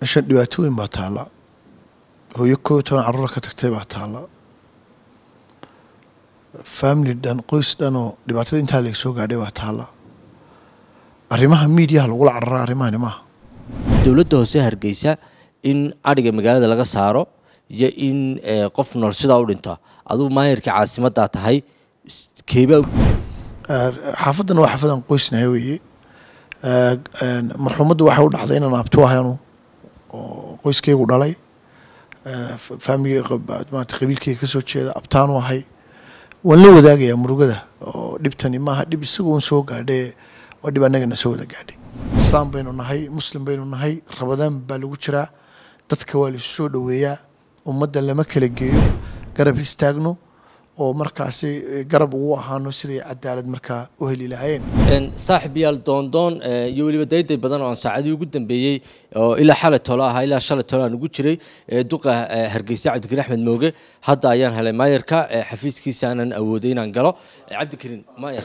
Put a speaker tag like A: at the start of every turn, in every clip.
A: meeshan dhibaatooyin baa taalla hooyo koo iyo toban carruura ka tagtay baa taalla family dhan qoys dhan oo dhibaatada intaa laga soo gaadhay baa taalla arrimaha miidiyaha lagula carara arrimahani maaha
B: dowladda hoose hargeysa in adhiga magaalada laga saaro iyo in qof nool sidaa u dhinto adugu maayarkii caasimaddaa tahay keeba
A: xaafaddana waa xaafadan qoysnahay weeye marxuumaddu waxay u dhacday inaan abtu ahaynu oo qoyskaygu dhalay faamiliga maarata qabiilkayga ka soo jeeda abtaanu ahay waan la wadaagayaa murugada oo dhibtani maaha dhib isaga un soo gaadhee waa dhib annagana soo wada gaadhay islaam baynu nahay muslim baynu nahay rabadaan baa lagu jiraa dadka waa laisu soo dhoweeyaa ummadda lama kala geeyo garab istaagno oo markaasi garab ugu ahaano siday cadaalad markaa u heli lahaayeen
B: saaxib yaal doondoon iyo weliba dayday badan oo aan saacadii ugu dambeeyey oo ilaa xalay tolo ahaa ilaa shalay tolo aan ugu jiray duqa hargeysa cabdikariin axmed mooge hadda ayaan helay maayarka xafiiskiisa aanan awooday inaan galo cabdikariin maayar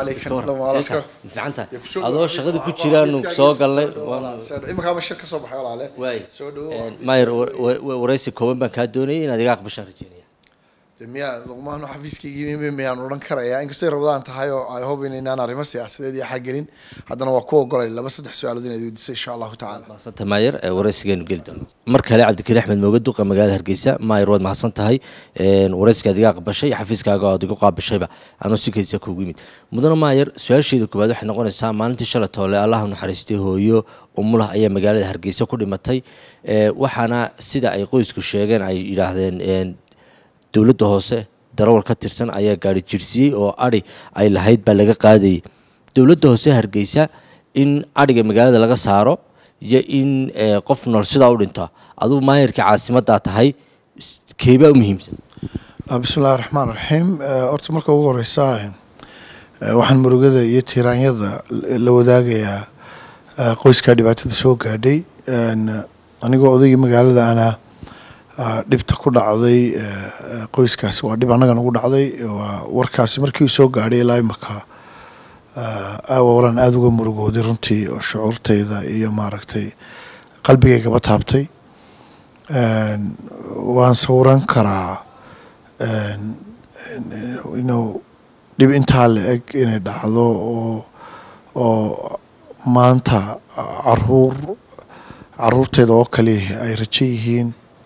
B: fiicantahay adoo shaqada ku jiraanu soo galnay
A: imakaaba shir ka soo baxay walaale
B: waay
A: soo dhawo
B: maayar waraysi kooban baan kaa doonayay inaad iga aqbashaan rajeynaya
A: miyaa luqmaano xafiiskaygii miyaan odhan karayaa inkastay rabadaan tahay oo ay hob inaynaan arrimo siyaasadeed iyo xaggelin haddana waa ku ogolay laba saddex su-aalood inaad weydiisay insha allahu tacala
B: mahadsanta maayar waraysigeenu geli doono mar kale cabdikariin axmed mooge duqa magaalada hargeysa maayar waad mahadsan tahay waraysigaad iga aqbashay xafiiskaaga oad igu qaabashayba anuu si kedisa kuugu yimid mudane maayar su-aasheeda koowaad waxay noqonaysaa maalintii shalay toole allah naxariistay hooyo umulah ayaa magaalada hargeysa ku dhimatay waxaana sida ay qoysku sheegeen ay yidhaahdeen dowladda hoose darawal ka tirsan ayaa gaari jirsiyey oo adhi ay lahayd baa laga qaadayay dowladda hoose hargeysa in adhiga magaalada laga saaro iyo in qof nool sidaa u dhinto adugu maayarkii caasimaddaa tahay keebaa u muhiimsan
A: bismillahi raxmaan raxiim horta marka ugu horeysa waxaan murugada iyo tiiraanyada la wadaagayaa qoyskaa dhibaatada soo gaadhay anigoo odaygii magaalada ana dhibta ku dhacday qoyskaasi waa dhib annaga nagu dhacday waa warkaasi markii uu soo gaadhay ilaa imaka waran aada uga murugooday runtii oo shucuurtayda iyo maaragtay qalbigaygaba taabtay waan sawiran karaa inuu dhib intaa la eg inay dhacdo oo oo maanta caruur caruurteeda oo kale ay rajo yihiin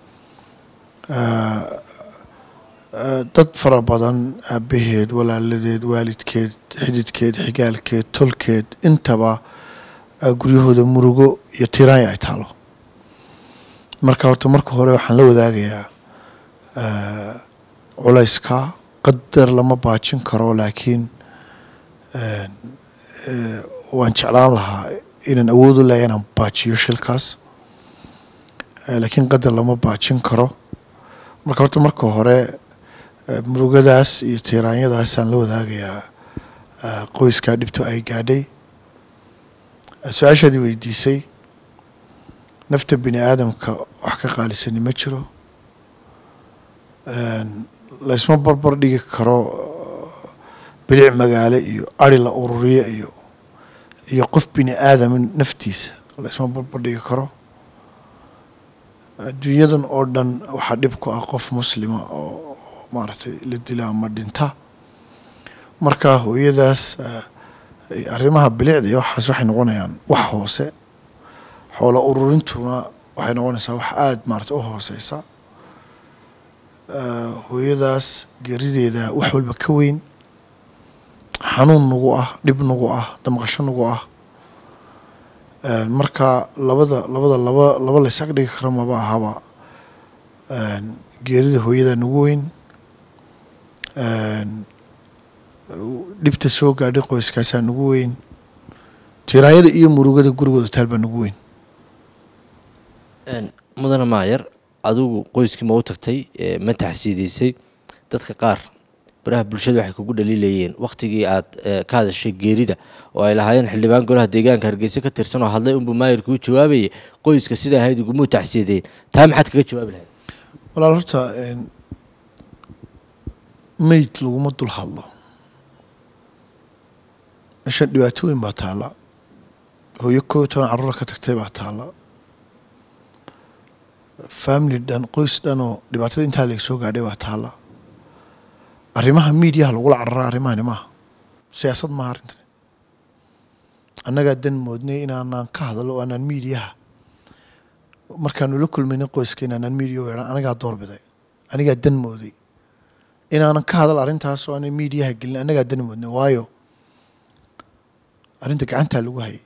A: dad fara badan aabaheed walaaladeed waalidkeed xididkeed xigaalkeed tolkeed intaba guryahooda murugo iyo tiraanya ay taalo marka horta marka hore waxaan la wadaagayaa culayska qadar lama baajin karo laakiin waan jeclaan lahaa inaan awood u leeya inaan baajiyo shilkaas laakiin qadar lama baajin karo marka horta marka hore murugadaas iyo tiiraanyadaasaan la wadaagayaa qoyskaa dhibto ay gaadhay su-aashaadii weydiisay nafta bini aadamka wax ka qaalisani ma jiro laysma barbar dhigi karo bilic magaalo iyo ari la ururiyo iyo iyo qof bini aadama naftiisa laysma barbar dhigi karo adduunyadan oo dhan waxaa dhib ku ah qof muslima oo maaragtay la dila ama dhinta marka hooyadaas arrimaha bilicda iyo waxaas waxay noqonayaan wax hoose xoola ururintuna waxay noqonaysaa wax aada maarata u hooseysa hooyadaas geerideeda wax walba ka weyn xanuun nagu ah dhib nagu ah damqasho nagu ah marka labada labada laba laba la ysaga dhigi karo maba ahaba geerida hooyada nagu weyn dhibta soo gaadhay qoyskaasaa nagu weyn tiraanyada iyo murugada gurigooda taal baa nagu weyn
B: mudane maayar adigu qoyskii ma u tagtay ma taxsiideysay dadka qaar baraha bulshada waxay kugu dhaliilayeen waktigii aad ka hadashay geerida oo ay lahaayeen xildhibaan golaha deegaanka hargeysa ka tirsan oo hadlay unbuu maayarkuu jawaabayay qoyska sidaa ahayd igumuu taxsiideen taa maxaad kaga jawaabi lahayd
A: walaal horta meyd laguma dul hadlo meeshan dhibaatooyin baa taalla hooyo koo iyo toban carruura ka tagtay baa taalla family dhan qoys dhan oo dhibaatada intaa laga soo gaadhay baa taalla arrimaha miidiyaha lagula carara arrimahani maaha siyaasad maaha arrintan annagaa dan moodnay inaanaan ka hadalo o aanaan miidiyaha markaanu la kulmayna qoyska inaanaan miidiya u yeedhan anagaa doorbiday anigaa dan mooday inaanan ka hadal arrintaas oo aanan miidiyaha gelin annagaa dan moodnay waayo arrinta gacantaa lagu hayay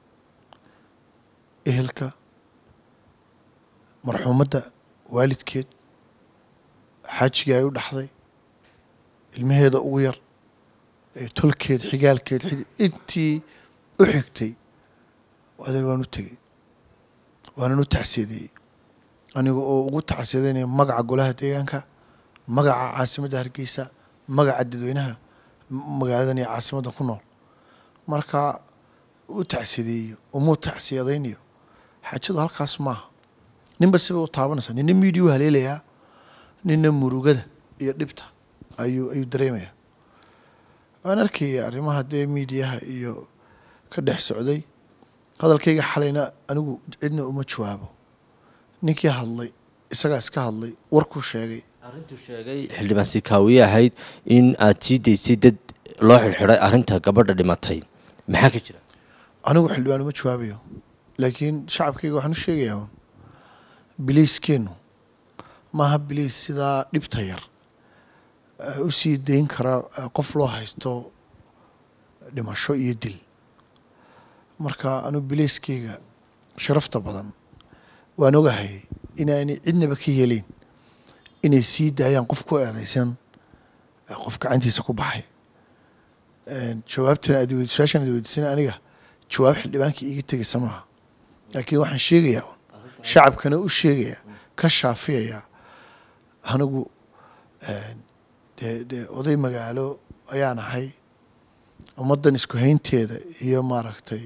A: ehelka marxuumadda waalidkeed xaajigii ay u dhaxday ilmaheeda ugu yar tolkeed xigaalkeed intii u xigtay adeer waan u tegey waanan u tacsiyadeeyey aniga oo ugu tacsiyadeynaya magaca golaha deegaanka magaca caasimadda hargeysa magaca dadweynaha magaaladan iyo caasimadda ku nool marka u tacsiyadeeyo umuu tacsiyadaynayo xaajadu halkaas maaha ninba siba u taabanaysaa nina miidiyu haleelayaa nina murugada iyo dhibta ayuu ayuu dareemayaa waan arkaya arrimaha dee miidiyaha iyo ka dhex socday hadalkayga xalayna anigu cidna uma jawaabo ninkii hadlay isagaa iska hadlay warkuu sheegay
B: arrintuu sheegay xildhibaan sikaawiye ahayd in aad sii daysay dad loo xidhxidhay arrinta gabadha dhimatay maxaa ka jira
A: anigu xildhibaan uma jawaabayo laakiin shacabkayga waxaan u sheegayaa un biliiskeennu maaha biliis sidaa dhibta yar u sii dayn kara qof loo haysto dhimasho iyo dil marka anigu biliiskayga sharafta badan waan ogahay inaanay cidnaba ka yeelayn inay sii daayaan qof ku eedeysan qof gacantiisa ku baxay jawaabtana aad wed su-aashan ad weydiisana aniga jawaab xildhibaanka iiga tegaysa maaha laakiin waxaan sheegayaa un shacabkana u sheegayaa ka shaafiyayaa anigu dee dee oday magaalo ayaan ahay ummaddan isku haynteeda iyo maaragtay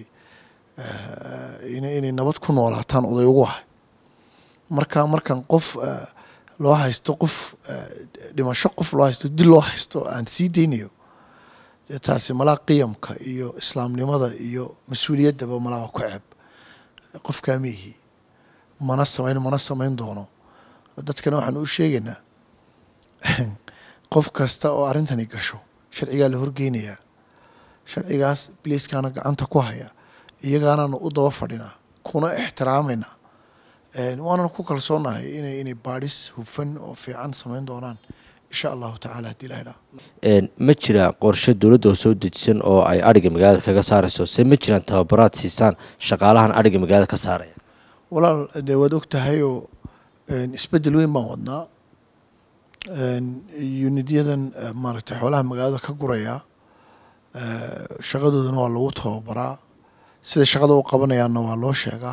A: inay nabad ku noolaataan oday ugu ahay marka markan qof loo haysto qof dhimasho qof loo haysto dil loo haysto aan sii deynayo dee taasi malaa qiyamka iyo islaamnimada iyo mas-uuliyaddaba malaa waa ku ceeb qofkaa miihi mana samayn mana samayn doono dadkana waxaan u sheegaynaa qof kasta oo arrintani gasho sharcigaa la horgeynayaa sharcigaas biliiskaana gacanta ku haya iyagaanaanu u daba fadhinaa kuna ixtiraamaynaa waanan ku kalsoonahay inay inay baadhis hufan oo fiican samayn doonaan insha allahu tacala haddii ilaha dhaa
B: ma jira qorshe dowladda oo soo dejisan oo ay adhiga magaalada kaga saarayso se ma jiraan tababaraad siisaan shaqaalahan adhiga magaalada ka saaraya
A: walaal dee waad og tahay oo isbeddel weyn baan wadnaa unidyadan maaragtay xoolaha magaalada ka guraya shaqadoodana waa lagu tababaraa sida shaqada u qabanayaanna waa loo sheegaa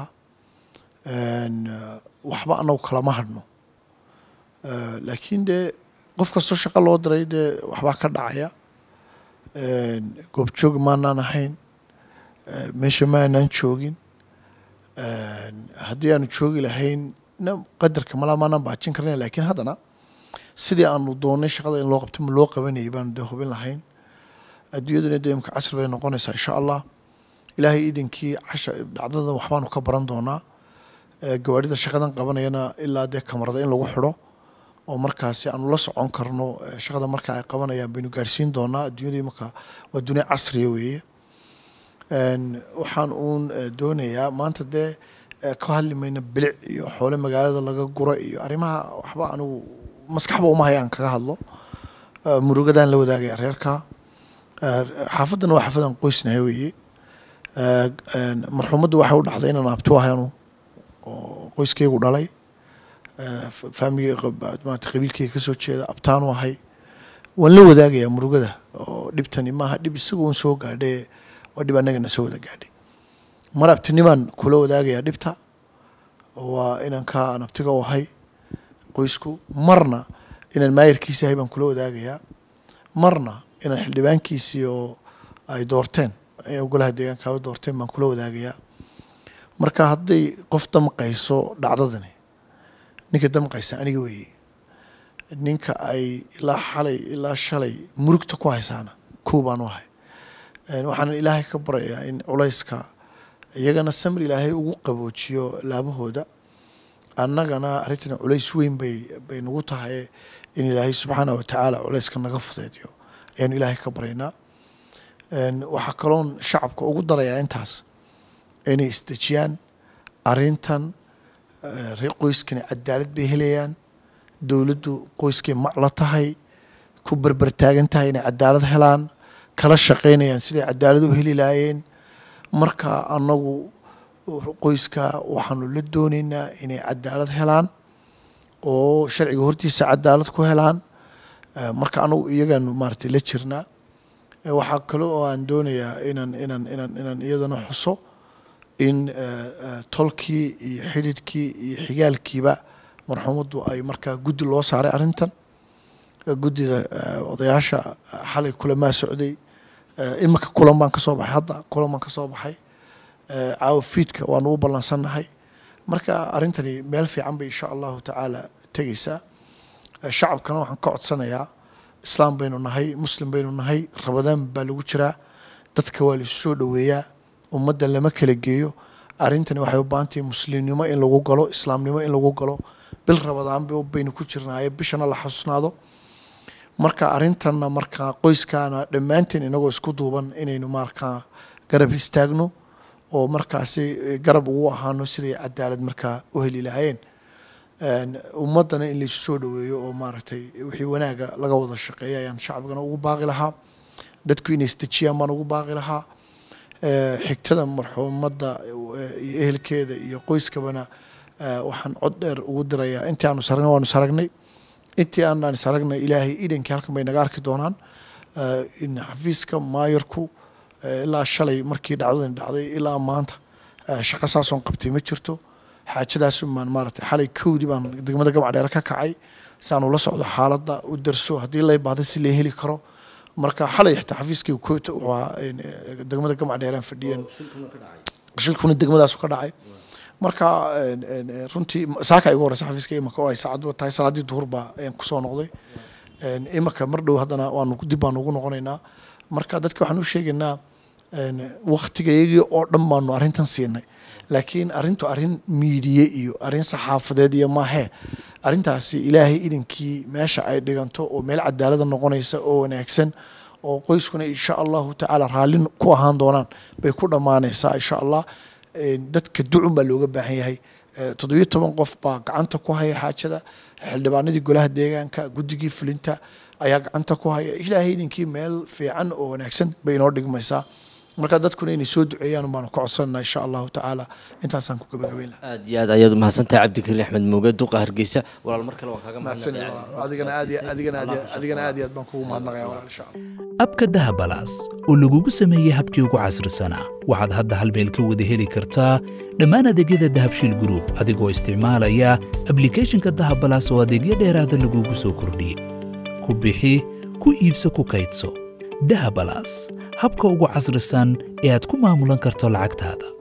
A: waxba anagu kalama hadhno laakiin dee qof kastoo shaqo loo diray dee waxbaa ka dhacaya goobjoog maanaan ahayn meesha ma aanaan joogin haddii aanu joogi lahayn qadarka malaa maanaan baajin karnayn laakiin haddana sidii aanu doonay shaqada in loo qabto ma loo qabanayay baanu dee hubin lahayn adduunyaduna dee imka casri bay noqonaysaa insha allah ilaahay iidankii casha dhacdada waxbaanu ka baran doonaa gawaarida shaqadan qabanayana ilaa dee kamarada in lagu xidho oo markaasi aanu la socon karno shaqada marka ay qabanayaan baynu gaarsiin doonaa adduunyadii marka waa dunia casriya weeye waxaan uun doonayaa maanta dee ka hadli mayna bilic iyo xoole magaalada laga guro iyo arrimaha waxba anigu maskaxba uma hayaan kaga hadlo murugadaan la wadaagaya reerka xaafaddana waa xaafadan qoysnahay weeye marxuumaddu waxay u dhacday inaan abtu ahaynu oo qoyskaygu dhalay faamiliga maarata qabiilkayga kasoo jeeda abtaanu ahay waan la wadaagayaa murugada oo dhibtani maaha dhib isaga un soo gaadhay waa dhib annagana soo wada gaadhay mar abtinimaan kula wadaagayaa dhibta waa inaan ka aan abtiga u ahay qoysku marna inaan maayarkiisi ahay baan kula wadaagayaa marna inaan xildhibaankiisii oo ay doorteen golaha deegaanka ay doorteen baan kula wadaagayaa marka hadday qof damqayso dhacdadani ninka damqaysa aniga weeye ninka ay ilaa xalay ilaa shalay murugta ku haysaana kow baan u ahay waxaana ilaahay ka barayaa in culayska iyagana samir ilaahay ugu qaboojiyo laabahooda annagana arrintan culays weyn bay bay nagu tahay in ilaahay subxaana wa tacaala culayska naga fudeediyo ayaanu ilaahay ka baryaynaa waxaa kaloon shacabka ugu darayaa intaas inay isdejiyaan arrintan reer qoyskani cadaalad bay helayaan dowladdu qoyskay macla tahay ku berber taagan tahay inay cadaalad helaan kala shaqaynayaan siday cadaalad u heli lahaayeen marka annagu qoyska waxaanu la doonaynaa inay cadaalad helaan oo sharciga hortiisa cadaalad ku helaan marka anagu iyagaanu maaratay la jirnaa waxaa kale oo aan doonayaa inaan inaan inaan inaan iyadana xuso in tolkii iyo xidhidhkii iyo xigaalkiiba marxuumaddu ay markaa guddi loo saaray arrintan guddida odayaasha xalay kulamaa socday iminka kulan baan ka soo baxay hadda kulan baan ka soo baxay caawa fiidka waanu u ballansannahay marka arrintani meel fiican bay insha allahu tacaala tegeysaa shacabkana waxaan ka codsanayaa islaam baynu nahay muslim baynu nahay rabadaan baa lagu jiraa dadka waa laisu soo dhoweeyaa ummadda lama kala geeyo arrintani waxay u baahantahay muslimnimo in lagu galo islaamnimo in lagu galo bil rabadaan baynu ku jirnaaye bishana la xasuusnaado marka arrintanna markaa qoyskaana dhammaanteen inagoo isku duuban inaynu markaa garab istaagno oo markaasi garab ugu ahaano siday cadaalad markaa u heli lahaayeen ummaddana in laisu soo dhoweeyo oo maaragtay wixii wanaaga laga wada shaqeeya ayaan shacbigana ugu baaqi lahaa dadku inay isdejiyaan baan ugu baaqi lahaa xigtada marxuumadda iyo ehelkeeda iyo qoyskabana waxaan cod dheer ugu dirayaa intii aanu saragnay waanu saragnay intii aanaan saragnay ilaahay idankii halkan bay naga arki doonaan in xafiiska maayarku ilaa shalay markii dhacdadan dhacday ilaa maanta shaqo saasoon qabtay ma jirto xaajadaas maan maaratay xalay kowdii baan degmada gabcadheere ka kacay saanu la socdo xaaladda u darso haddii lay baahda si la heli karo marka xalay xitaa xafiiskii koota waa degmada gabcadheeraan fadhiyeen shilkuna degmadaasu ka dhacay marka runtii saaka igu horeysa xafiiska imaka oo ay saacad tahay salaadii duhur baa ayaan kusoo noqday imaka mar dhow haddana waanu dib baanu ugu noqonaynaa marka dadka waxaan u sheegaynaa waktigayagii oo dhan baanu arrintan siinay laakiin arrintu arrin miidiye iyo arrin saxaafadeed iyo maahee arrintaasi ilaahay idinkii meesha ay dhiganto oo meel cadaalada noqonaysa oo wanaagsan oo qoyskuna insha allahu tacaala raalli ku ahaan doonaan bay ku dhammaanaysaa insha allah dadka ducun baa looga baahan yahay toddobiyo toban qof baa gacanta ku haya xaajada xildhibaanadii golaha deegaanka guddigii fulinta ayaa gacanta ku haya ilaahay idinkii meel fiican oo wanaagsan bay inoo dhigmaysaa marka dadkuna inay soo duceeyaan baanu ka codsanana insha allahu tacaala intaasaan ku gabagabeyn laha
B: aad iyo aad ayaad umahadsantahay cabdikariin axmed muuge duqa hargeysa walaal mar kale waan kaaga
A: adigana aad adigana aad adigana aad iyo aad baan kugu mahadnaqaya walaal insha allah
C: abka dahabalaas oo lagugu sameeyey habkii ugu casrisanaa waxaad hadda hal meel ka wada heli kartaa dhammaan adeegyada dahabshiil group adigoo isticmaalaya ablicathonka dahabalaas oo adeegyo dheeraada lagugu soo kordhiyey ku bixi ku iibso ku kaydso dahabalaas habka ugu casrisan ee aad ku maamulan karto lacagtaada